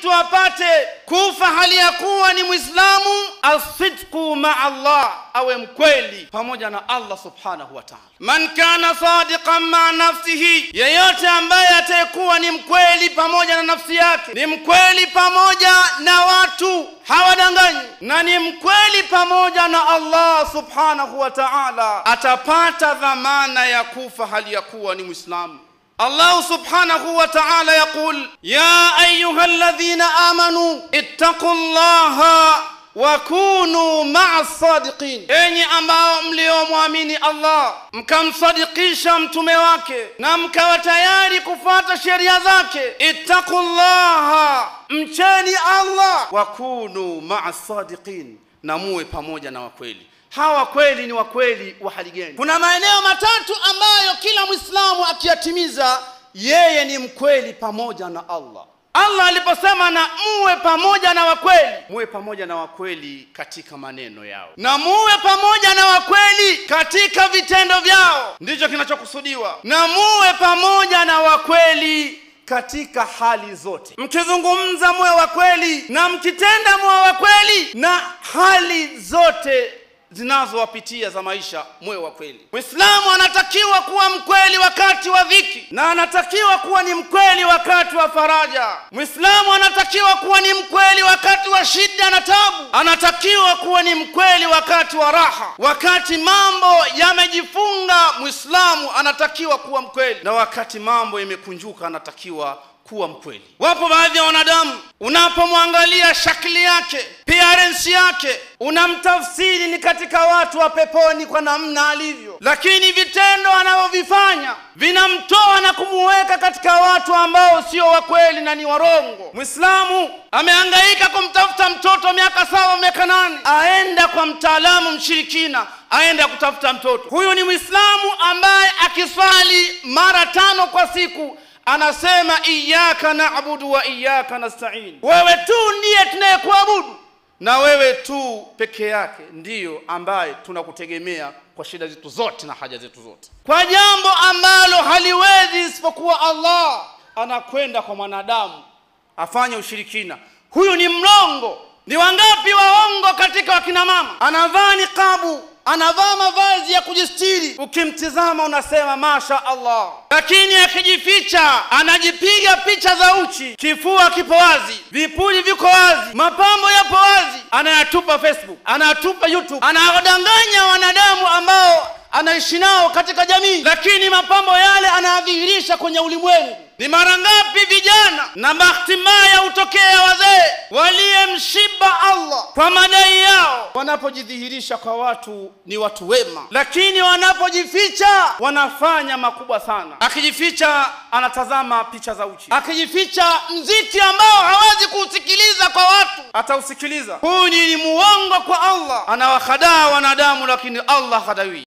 mtu apate kufa hali ya kuwa ni mwislamu asidqu maa allah awe mkweli pamoja na allah subhanahu wa taala man kana sadiqan maa nafsihi yeyote ambaye atayekuwa ni mkweli pamoja na nafsi yake ni mkweli pamoja na watu hawadanganyi na ni mkweli pamoja na allah subhanahu wa taala atapata dhamana ya kufa hali ya kuwa ni mwislamu الله سبحانه وتعالى يقول يا أيها الذين آمنوا اتقوا الله wakunu maa sadiqin, enyi ambao mliomwamini Allah mkamsadikisha mtume wake na mkawa tayari kufuata sheria zake. Ittaqullaha, mcheni Allah. Wakunu maa sadiqin, na muwe pamoja na wakweli. Hawa kweli ni wakweli wa hali gani? Kuna maeneo matatu ambayo kila mwislamu akiyatimiza yeye ni mkweli pamoja na Allah. Allah aliposema na muwe pamoja na wakweli, muwe pamoja na wakweli katika maneno yao na muwe pamoja na wakweli katika vitendo vyao, ndicho kinachokusudiwa. Na muwe pamoja na wakweli katika hali zote, mkizungumza muwe wakweli na mkitenda muwe wakweli, na hali zote zinazowapitia za maisha muwe wa kweli. Mwislamu anatakiwa kuwa mkweli wakati wa dhiki na anatakiwa kuwa ni mkweli wakati wa faraja. Mwislamu anatakiwa kuwa ni mkweli wakati wa shida na tabu, anatakiwa kuwa ni mkweli wakati wa raha. Wakati mambo yamejifunga, mwislamu anatakiwa kuwa mkweli, na wakati mambo yamekunjuka, anatakiwa kuwa mkweli. Wapo baadhi ya wanadamu, unapomwangalia shakli yake, appearance yake, unamtafsiri ni katika watu wa peponi kwa namna alivyo, lakini vitendo anavyovifanya vinamtoa na kumuweka katika watu ambao sio wakweli na ni warongo. Mwislamu amehangaika kumtafuta mtoto miaka saba, miaka nane, aenda kwa mtaalamu mshirikina aenda kutafuta mtoto. Huyu ni mwislamu ambaye akiswali mara tano kwa siku anasema iyaka naabudu wa iyaka nastain, wewe tu ndiye tunayekuabudu na wewe tu peke yake ndiyo ambaye tunakutegemea kwa shida zetu zote na haja zetu zote. Kwa jambo ambalo haliwezi isipokuwa Allah, anakwenda kwa mwanadamu afanye ushirikina. Huyu ni mlongo. Ni wangapi waongo katika wakina mama? Anavaa niqabu anavaa mavazi ya kujistiri, ukimtizama unasema masha Allah, lakini akijificha anajipiga picha za uchi, kifua kipo wazi, vipuli viko wazi, mapambo yapo wazi, anayatupa Facebook, anayatupa YouTube, anawadanganya wanadamu ambao anaishi nao katika jamii, lakini mapambo yale anayadhihirisha kwenye ulimwengu. Ni mara ngapi vijana na bahati mbaya hutokea wazee waliyemshiba Allah kwa madai yao, wanapojidhihirisha kwa watu ni watu wema, lakini wanapojificha wanafanya makubwa sana. Akijificha anatazama picha za uchi, akijificha mziki ambao hawezi kuusikiliza kwa watu atausikiliza. Huyu ni muongo kwa Allah, anawahadaa wanadamu, lakini Allah hadawi